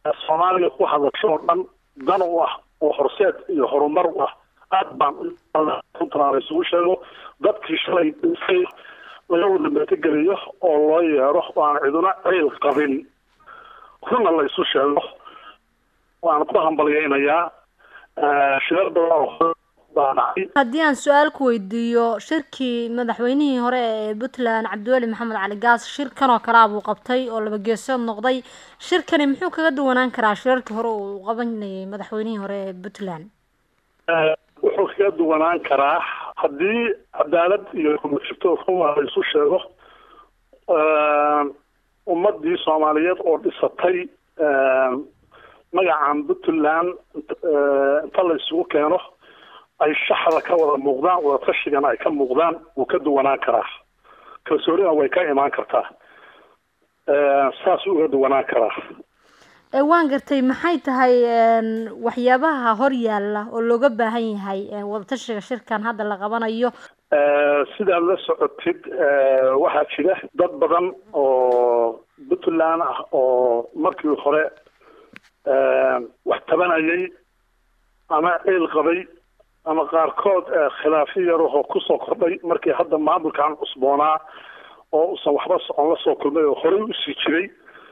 soomaaliga ku hadasho oo dhan dan u ah oo horseed iyo horumar u ah aad baan runtan isugu sheego dadkii shalay dhisay laga wada metegeliyo oo loo yeero oo aan ciduna ciil qabin runna la isu sheego waan ku hambalyaynayaa shirar badan baa dhacay haddii aan su-aal ku weydiiyo shirkii madaxweynihii hore ee puntland cabdiweli maxamed cali gaas shirkan oo kalea buu qabtay oo laba geesood noqday shirkani muxuu kaga duwanaan karaa shirarkii hore uu qabanayay madaxweynihii hore ee puntland wuxuu kaga duwanaan karaa haddii cadaalad iyo jirto ruma la isu sheego ummadii soomaaliyeed oo dhisatay magacan puntland inta la isugu keeno ay shaxda ka wada muuqdaan wadatashigan ay ka muuqdaan wuu ka duwanaan karaa kalsoonina way ka imaan kartaa saasuu uga duwanaan karaa waan gartay maxay tahay waxyaabaha hor yaalla oo looga baahan yahay wadatashiga shirkan hadda la qabanayo sidaad la socotid waxaa jira dad badan oo puntland ah oo markii hore wax tabanayay ama ciil qabay ama qaarkood khilaafyo yarahoo kusoo kordhay markii hadda maamulkan cusboonaa oo usan waxba socon la soo kulmay oo horey usii jiray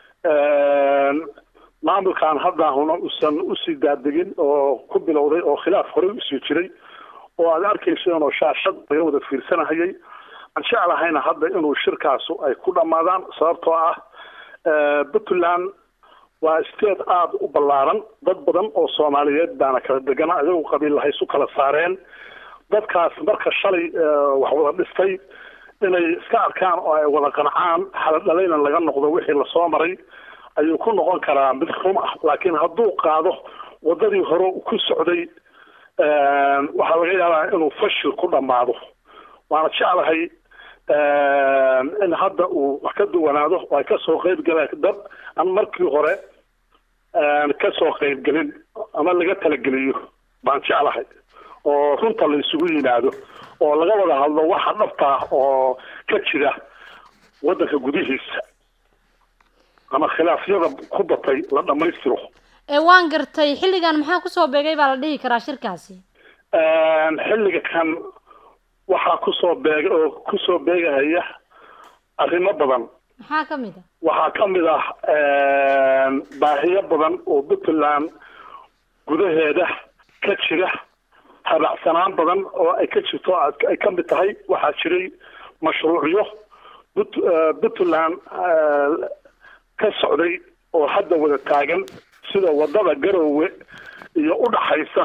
maamulkan haddahuna usan usii daadegin oo ku bilowday oo khilaaf horey usii jiray oo aad arkayseen oo shaashad laga wada fiirsanahayay aan jeclahayna hadda inuu shirkaasu ay ku dhammaadaan sababtoo ah puntland waa state aada u ballaaran dad badan oo soomaaliyeed baana kala degana ayagu qabiillahay isu kala saareen dadkaas marka shalay wax wada dhistay inay iska arkaan oo ay wada qancaan xaladhalayna laga noqdo wixii lasoo maray ayuu ku noqon karaa mid rum ah laakiin hadduu qaado waddadii hore ku socday waxaa laga yaabaa inuu fashil ku dhammaado waana jeclahay in hadda uu wax ka duwanaado oo ay kasoo qeyb galaan dad aan markii hore kasoo qeybgelin ama laga talageliyo baan jeclahay oo runta la isugu yimaado oo laga wada hadlo waxa dhabta ah oo ka jira waddanka gudihiisa ama khilaafyada ku batay la dhammaystiro waan gartay xilligan maxaa kusoo beegay baa la dhihi karaa shirkaasi xilliga kan waxaa kusoo beega oo kusoo beegahaya arrimo badan maxaa kamid a waxaa kamid ah baahiyo badan oo puntland gudaheeda ka jira habacsanaan badan oo ay ka jirto ay kamid tahay waxaa jiray mashruucyo puntland ka socday oo hadda wada taagan sida wadada garowe iyo udhaxaysa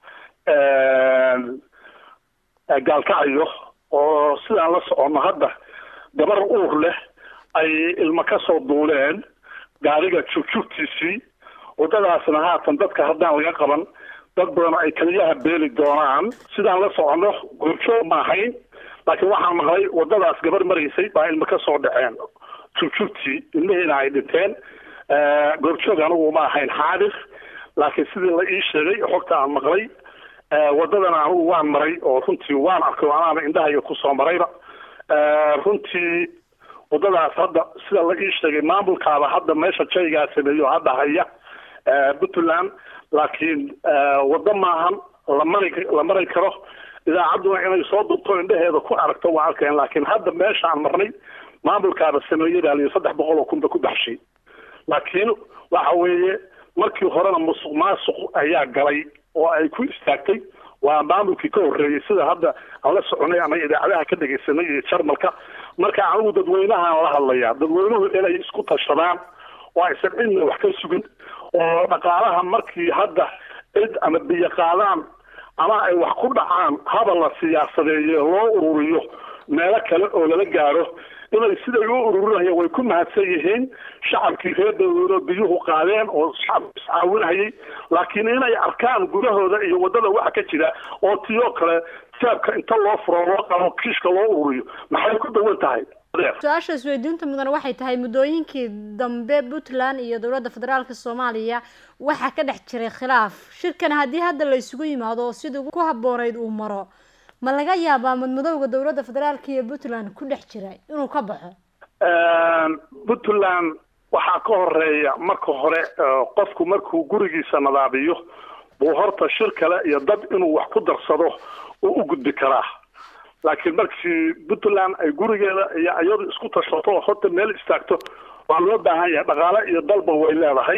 gaalkacyo oo sidaan la soconno hadda gabar uur leh ay ilmo kasoo duuleen gaariga jugjugtiisii wadadaasna haatan dadka haddaan laga qaban dad badan ay kaliyaha beeli doonaan sidaan la soconno goorjoog ma ahayn laakiin waxaan maqlay wadadaas gabar maraysay baa ilmo kasoo dhaceen jugjugtii ilmihiina ay dhinteen goorjoog anigu ma ahayn xaadir laakiin sidii la ii sheegay xogta aan maqlay wadadana anigu waan maray oo runtii waan arkay oo anaana indhahayga kusoo marayba runtii wadadaas hadda sida la ii sheegay maamulkaaba hadda meesha jaygaa sameeyo hadda haya puntland laakiin waddo maahan lamari la mari karo idaacadduna inay soo durto indhaheeda ku aragto waa arkeen laakiin hadda meeshaan marnay maamulkaaba sameeyey baa liyi saddex boqol oo kunba ku baxshay laakiin waxa weeye markii horena musuq maasuq ayaa galay oo ay ku istaagtay waa maamulkii ka horreeyey sida hadda aan la soconay ama idaacadaha ka dhegaysanay iyo jarmalka marka anigu dadweynahaan la hadlayaa dadweynuhu inay isku tashadaan oo aysan cidna wax ka sugin oo dhaqaalaha markii hadda cid ama biyo qaadaan ama ay wax ku dhacaan haba la siyaasadeeye loo ururiyo meelo kale oo lala gaaro inay siday u ururinayeen way ku mahadsan yihiin shacabkii reer daweyno biyuhu qaadeen oo shacabku iscaawinayay laakiin inay arkaan gudahooda iyo waddada waxa ka jira oo tiyoo kale saabka inta loo furo loo qabo kiishka loo ururiyo maxay ku dawan tahay su-aasha isweydiinta mudan waxay tahay muddooyinkii dambe puntland iyo dowladda federaalka soomaaliya waxaa ka dhex jiray khilaaf shirkan haddii hadda la isugu yimaado sidii ku habbooneyd uu maro ma laga yaabaa madmadowga dowladda federaalka iyo puntland ku dhex jira inuu ka baxo puntland waxaa ka horeeya marka hore qofku markuu gurigiisa nadaabiyo buu horta shir kale iyo dad inuu wax ku darsado uu u gudbi karaa laakiin markii puntland ay gurigeeda iyo iyadu isku tashato oo horta meel istaagto waa loo baahan yahay dhaqaale iyo dalba way leedahay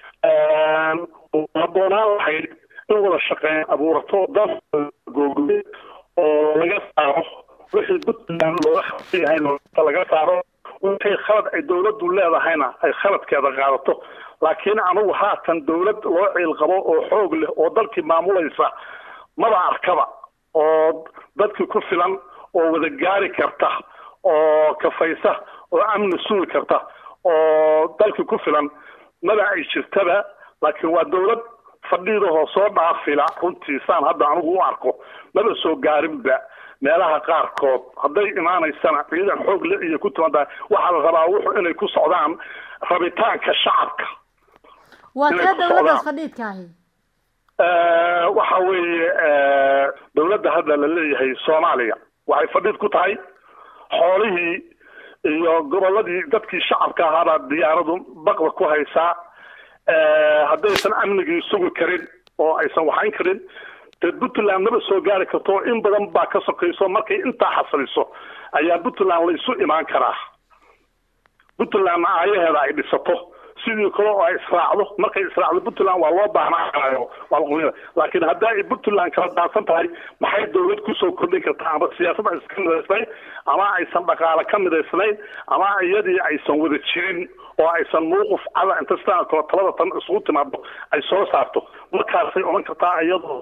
haboonaan lahayd in wada shaqeyn abuurato dal googooye oo laga saaro wixii puntland looga khaldan yahay laga saaro wixii khalad ay dawladdu leedahayna ay khaladkeeda qaadato laakiin anugu haatan dawlad loo ciil qabo oo xoog leh oo dalkii maamulaysa maba arkaba oo dadkii ku filan oo wada gaari karta oo kafaysa oo amni sugi karta oo dalkii ku filan maba ay jirtaba laakiin waa dawlad fadhiidahoo soo dhaafila runtii saan hadda anigu u arko maba soo gaarinba meelaha qaarkood hadday imaanaysana ciidan xoog le iyo ku timaada waxaa la rabaa wuxuu inay ku socdaan rabitaanka shacabka waa tee dawladdaas fadhiidka ahi waxa weeye dawladda hadda la leeyahay soomaaliya waxay fadhiid ku tahay xoolihii iyo gobolladii dadkii shacabka ahaabaa diyaaradu baqda ku haysaa haddaysan amnigii sugi karin oo aysan waxayn karin dee puntland maba soo gaari karto in badan baa ka sokayso markay intaa xasiliso ayaa puntland la isu imaan karaa puntlandna aayaheeda ay dhisato sidii kale oo ay israacdo markay israacdo puntland waa loo baahnaayo waa laqumida laakiin haddaa ay puntland kala daadsan tahay maxay dawlad kusoo kordhin kartaa ama siyaasad aysan ka midaysnayn ama aysan dhaqaale ka midaysnayn ama iyadii aysan wada jirin oo aysan mawqif cada inta sidaa kale talada tan isugu timaado ay soo saarto markaasay odhan kartaa iyadoo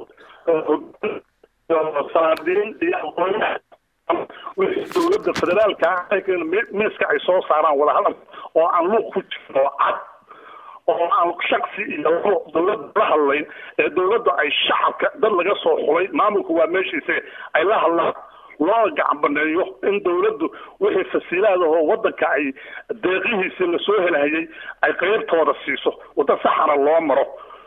salaadiin iyo aqoonyaha wixii dawladda federaalka miiska ay soo saaraan wadahadal oo aan luuq ku jirin oo cad oo aan shaksi iyo dawladda la hadlayn ee dawladda ay shacabka dad laga soo xulay maamulku waa meeshiise ay la hadlaan loo gacan baneeyo in dawladdu wixii fasiilaadahoo waddanka ay deeqihiisii lasoo helhayay ay qeybtooda siiso waddo saxana loo maro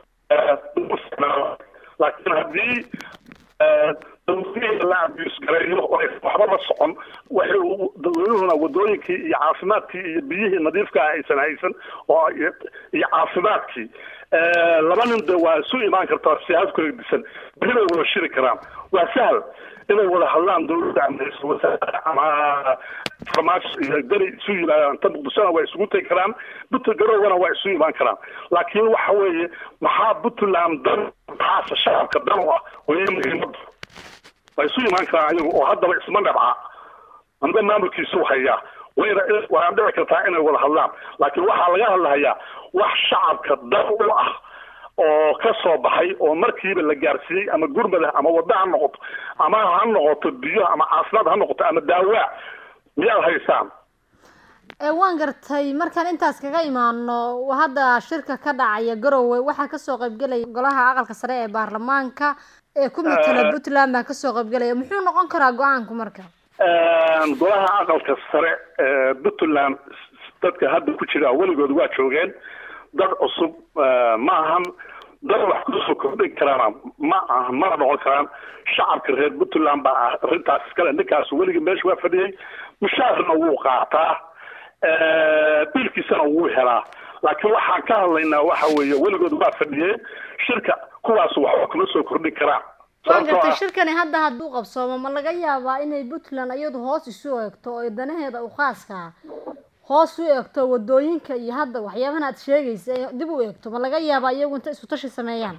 laakiin haddii dawladihii la abus gareeyo oo aysan waxba la socon waxay dadweynuhuna wadooyinkii iyo caafimaadkii iyo biyihii nadiifka ah aysan haysan oo iyo caafimaadkii laba nin de waa isu imaan kartaa siyaasad kala disan beri bay wada shiri karaan waa sahal inay wada hadlaan dawladda ama ra-iisul wasaare ama farmaajo iyo dani isu yimaadaan inta muqdishona waa isugu tegi karaan puntland garowana waa isu imaan karaan laakiin waxa weeye maxaa puntland dan maxaase shacabka dan u ah weye muhiimadu waa isu imaan karaan ayagu oo haddaba isma dhabca amba maamulkiisu hayaa wayna waa dhici kartaa inay wada hadlaan laakiin waxaa laga hadlahayaa wax shacabka dan u ah oo ka soo baxay oo markiiba la gaarsiiyey ama gurmada ama wadda ha noqoto ama ha noqoto biyo ama caafimaad ha noqoto ama daawaa miyaad haysaan waan gartay markaan intaas kaga imaano hadda shirka ka dhacaya garowe waxaa kasoo qaybgelaya golaha aqalka sare ee baarlamaanka ee ku matala puntland baa kasoo qaybgelaya muxuu noqon karaa go-aanku marka golaha aqalka sare ee puntland dadka hadda ku jira weligood waa joogeen dad cusub ma ahan dad wax kusoo kordhin karaana ma aha mana noqon karaan shacabka reer puntland baa ah arrintaas iskale ninkaas weligii meesha waa fadhiyey mushaarna wuu qaataa biilkiisana wuu helaa laakiin waxaan ka hadlaynaa waxa weeye weligood waa fadhiyeen shirka kuwaas waxba kuma soo kordhin karaan waan gartay shirkani hadda hadduu qabsoomo ma laga yaabaa inay puntland iyadu hoos isu eegto oo danaheeda u khaaska hoos u eegto wadooyinka iyo hadda waxyaabahan aad sheegaysa ee dib u eegto ma laga yaabaa iyagu inta isku tashi sameeyaan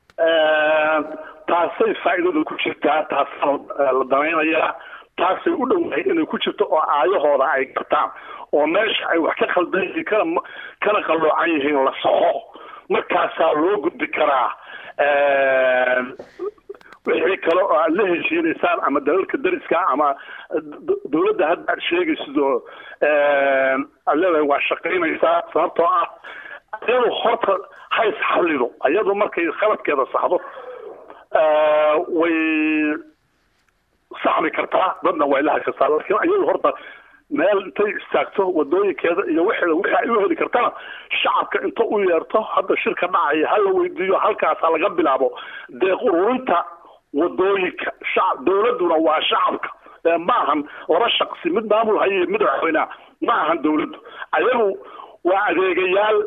taasay faa'iidada ku jirtaa taasaa la danaynayaa taasay u dhowahay inay ku jirto oo aayahooda ay gartaan oo meesha ay wax ka khaldan yihiin kana kana qalloocan yihiin la soxo markaasaa loo gudbi karaa wixii kale oo aad la heshiinaysaan ama dalalka dariska ama dawladda hadda aad sheegaysidoo aad leedahay waa shaqaynaysaa sababtoo ah iyadu horta hays xallido iyadu markay khaladkeeda saxdo way saxmi kartaa dadna way la hadkartaa laakiin iyadu horta meel intay istaagto wadooyinkeeda iyo wixeeda wixii ay u heli kartana shacabka inta u yeerto hadda shirka dhacaya ha la weydiiyo halkaasa laga bilaabo deeq ururinta wadooyinka shacab dawladduna waa shacabka ma ahan laba shaqsi mid maamul haye mid madaxweyneha ma ahan dawladdu ayagu waa adeegayaal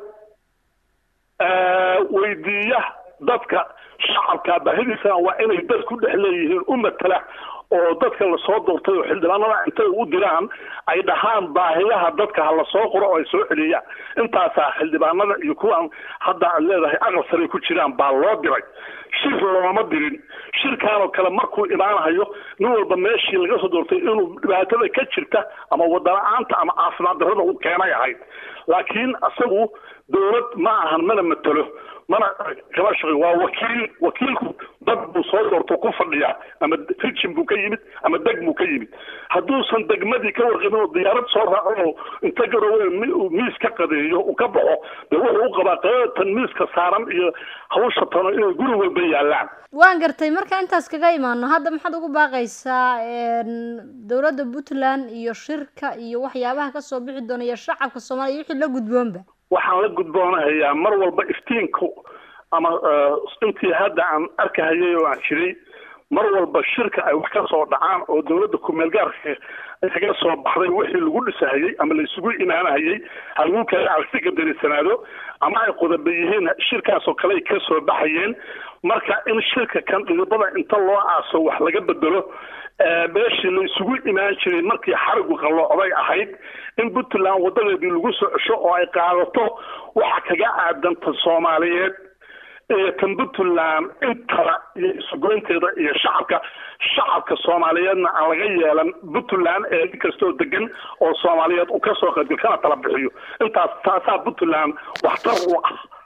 weydiiya dadka shacabka baahidiisana waa inay dad ku dhex leeyihiin u matala oo dadka lasoo doortay oo xildhibaanada intay u diraan ay dhahaan baahiyaha dadka ha lasoo qoro oo ay soo celiyaan intaasaa xildhibaanada iyo kuwaan hadda aad leedahay aqal saray ku jiraan baa loo diray shir looma dirin shirkaan oo kale markuu imaanahayo nin walba meeshii laga soo doortay inuu dhibaatada ka jirta ama wadala-aanta ama caafimaad darrada u keenay ahayd laakiin isagu dowlad ma ahan mana matelo mana kama shaqey waa wakiil wakiilku dad buu soo doorto ku fadhiyaa ama rijin buu ka yimid ama deg buu ka yimid hadduusan degmadii ka warqabin oo diyaarad soo raaco oo inta garowe miis ka qadeeyo uu ka baxo dee wuxuu u qabaa qadatan miiska saaran iyo hawsha tano inay guri walba yaalaan waan gartay marka intaas kaga imaano hadda maxaad ugu baaqaysaa dowladda puntland iyo shirka iyo waxyaabaha kasoo bixi doona iyo shacabka soomaaliya wixii la gudboonba waxaan la gudboonahayaa mar walba iftiinku ama intii hadda aan arkahayay oo aan jiray mar walba shirka ay wax ka soo dhacaan oo dowladda ku-meelgaarka kaga soo baxday wixii lagu dhisahayey ama la isugu imaanahayey halguu kale cagsiga darisanaado ama ay qodoba yihiin shirkaasoo kale ay ka soo baxayeen marka in shirka kan dhidibada inta loo aaso wax laga bedelo meeshii la isugu imaan jiray markii xarigu qalloocday ahayd in puntland wadadeedii lagu soo cesho oo ay qaadato waxa kaga aadanta soomaaliyeed iyo tan puntland intaba iyo isugoynteeda iyo shacabka shacabka soomaaliyeedna aan laga yeelan puntland ee nin kastoo degan oo soomaaliyeed uu kasoo qaybgal kana tala bixiyo intaas taasaa puntland waxtar u ah